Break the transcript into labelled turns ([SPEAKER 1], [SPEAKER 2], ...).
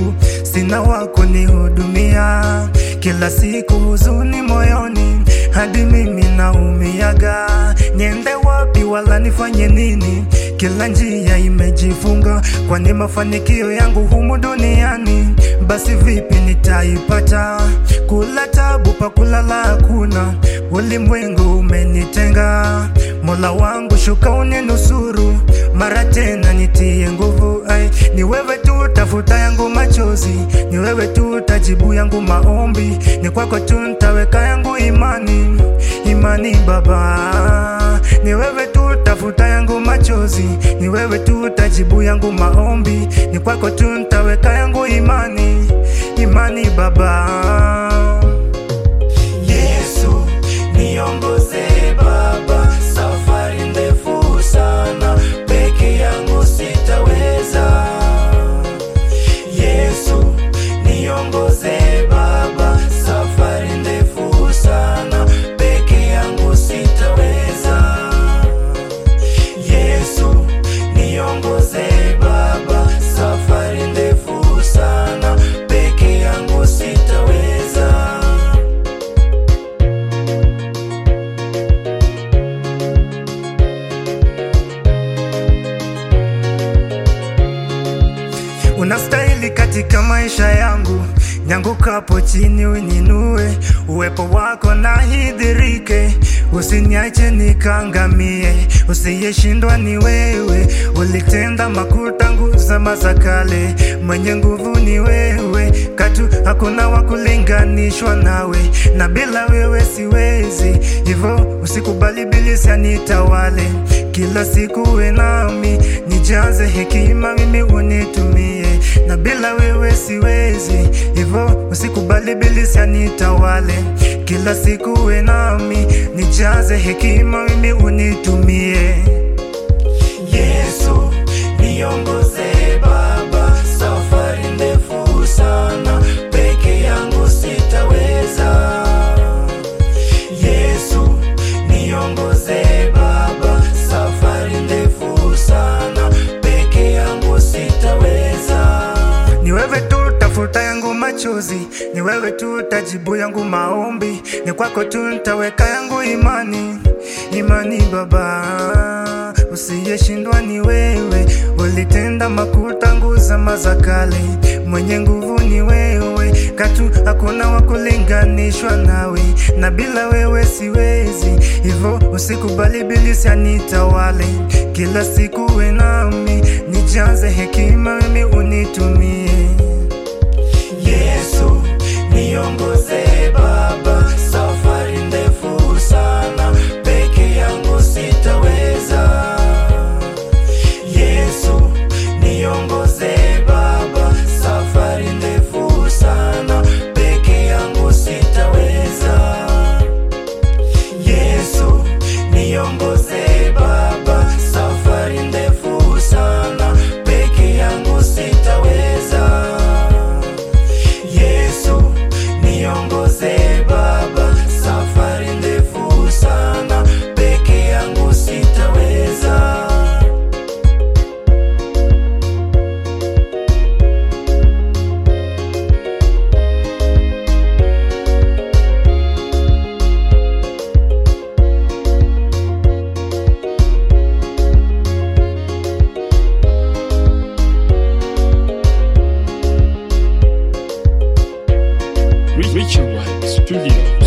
[SPEAKER 1] yangu, sina wa kunihudumia. Kila siku huzuni moyoni, hadi mimi naumiaga. Niende wapi wala nifanye nini? Kila njia imejifunga, kwani mafanikio yangu humu duniani, basi vipi nitaipata? Kula tabu pa kulala hakuna, ulimwengu umenitenga. Mola wangu shuka uninusuru, mara tena nitie nguvu. Ai, ni wewe tu tafuta yangu machozi, ni wewe tu tajibu yangu maombi, ni kwako tu ntaweka yangu imani, imani Baba, ni wewe tu tafuta yangu machozi, ni wewe tu tajibu yangu maombi, ni kwako tu ntaweka yangu imani, imani Baba. Yesu niongoze Baba, safari ndefu sana, peke yangu sitaweza. Yesu niongoze Baba, safari ndefu sana, peke yangu sitaweza. Yesu niongoze Baba, safari ndefu sana, peke yangu sitaweza. Unastahili katika maisha yangu, nyangukapo chini uninue, uwepo wako na hidhirike, usiniache nikangamie, usiyeshindwa ni wewe, ulitenda makuu tangu zama za kale, mwenye nguvu ni wewe, katu hakuna wa kulinganishwa nawe, na bila wewe siwezi, hivyo usikubali bilisi anitawale, kila siku uwe nami, nijaze hekima mimi unitumie, na bila wewe siwezi, hivyo usikubali bilisi anitawale, kila siku uwe nami, nijaze hekima mimi unitumie. Yesu niongoze Baba, safari ndefu sana, peke yangu sitaweza. Yesu niongoze Baba, safari ndefu sana, peke yangu sitaweza. Ni wewe tu tafuta yangu machozi, ni wewe tu tajibu yangu maombi, ni kwako tu ntaweka yangu imani, imani Baba, usiyeshindwa ni wewe, ulitenda makuu tangu zama za kale, mwenye nguvu ni wewe, katu hakuna wa kulinganishwa nawe, na bila wewe siwezi, hivyo usikubali bilisi anitawale, kila siku uwe nami, nijaze hekima mimi unitumie. Yesu niongoze Baba, safari ndefu sana, peke yangu sitaweza. Yesu niongoze Baba, safari ndefu sana, peke yangu sitaweza. Yesu niongoze Baba, safari ndefu sana, peke yangu sitaweza. Yesu niongoze Baba, safari ndefu sana, peke yangu sitaweza.
[SPEAKER 2] Richard White Studio.